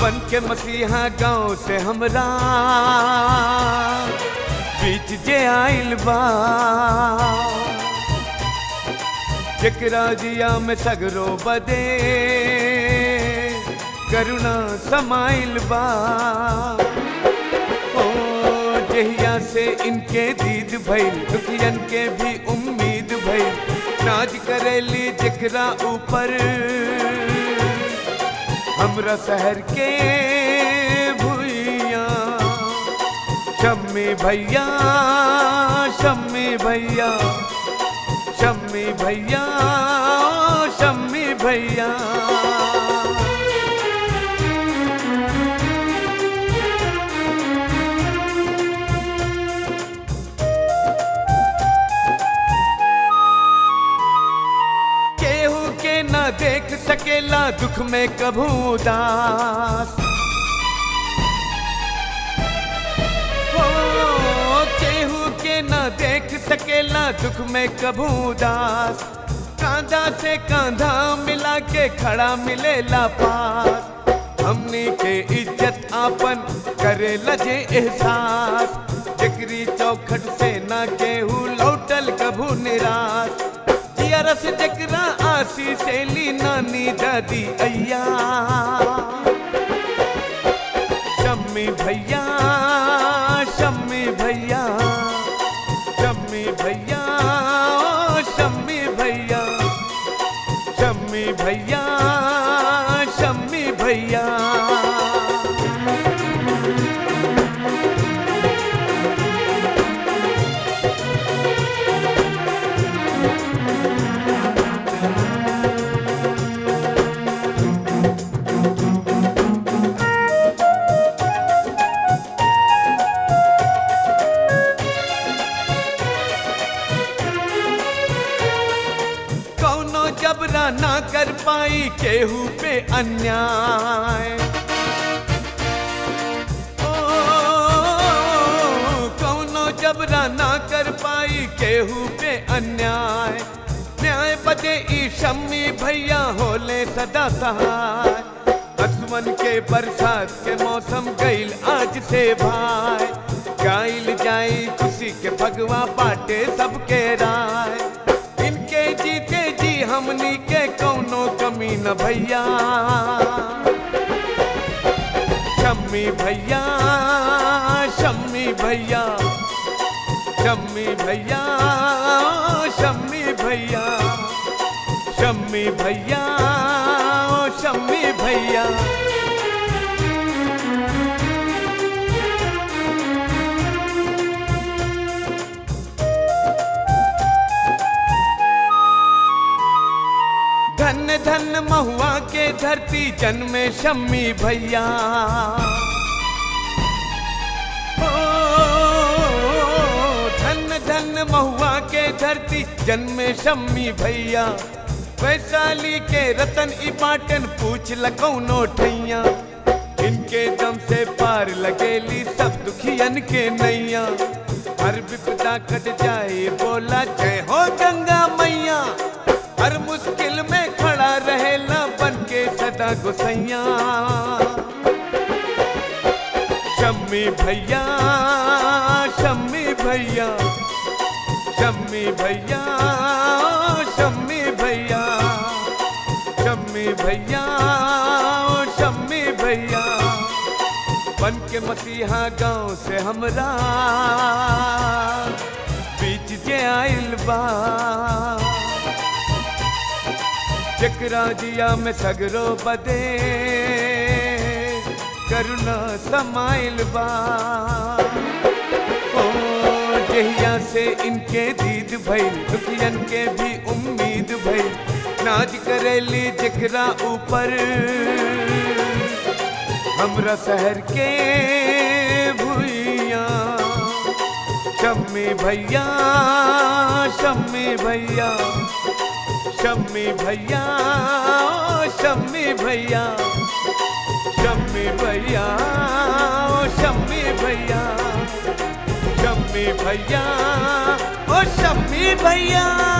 बन के मसीहा गांव से हमरा बीच जे आइल बा जकरा जिया में सगरो बदे करुणा समाइल बा ओ जहिया से इनके दीद भइल दुखियन के भी उम्मीद भइल नाज करेली जकरा ऊपर हमरा शहर के भुइया शम्मी भैया शम्मी भैया शम्मी भैया शम्मी भैया केहू के न देख सकेला दुख में कभू उदास हो केहू के न देख सकेला दुख में कभू उदास कांधा से कांधा मिला के खड़ा मिलेला पास हमनी के इज्जत आपन करे लजे एहसास जकरी चौखट से ना केहू लौटल कभू निराश जियरस जकरा आसी से ली नानी दादी अय्या शम्मी भैया शम्मी भैया शम्मी भैया ओ शम्मी भैया शम्मी भैया शम्मी भैया कौनो जबरा ना कर पाई केहू पे अन्याय ओ, कौनो जबरा ना कर पाई केहू पे अन्याय न्याय बदे ई शम्मी भैया होले सदा सहाय असमन के बरसात के मौसम गईल आज से भाई गाइल जाई खुशी के भगवा बाटे सबके राय इनके जीते जी हमनी के कौनो कमी न भैया शम्मी भैया शम्मी भैया शम्मी भैया शम्मी भैया शम्मी भैया ओ शम्मी भैया धन धन महुआ के धरती जन्मे शम्मी भैया ओ, धन धन महुआ के धरती जन्मे शम्मी भैया वैशाली के रतन ई बाटन पूछ लकौनो ठैया इनके दम से पार लगेली सब दुखियन के नैया हर विपदा कट जाए बोला जय हो गंगा मैया हर मुश्किल में खड़ा रहेला बन के सदा गुसैया शम्मी भैया शम्मी भैया शम्मी भैया शम्मी भैया शम्मी भैया ओ शम्मी भैया बन के मसीहा गांव से हमरा बीच जे आइल बा जकरा जिया में सगरो बदे करुणा समाइल बा ओ जहिया से इनके दीद भइल दुखियन के भी उम्मीद भइल नाज करेली जकरा ऊपर हमरा शहर के भुइया शम्मी भैया शम्मी भैया शम्मी भैया ओ शम्मी भैया शम्मी भैया ओ शम्मी भैया शम्मी भैया ओ शम्मी भैया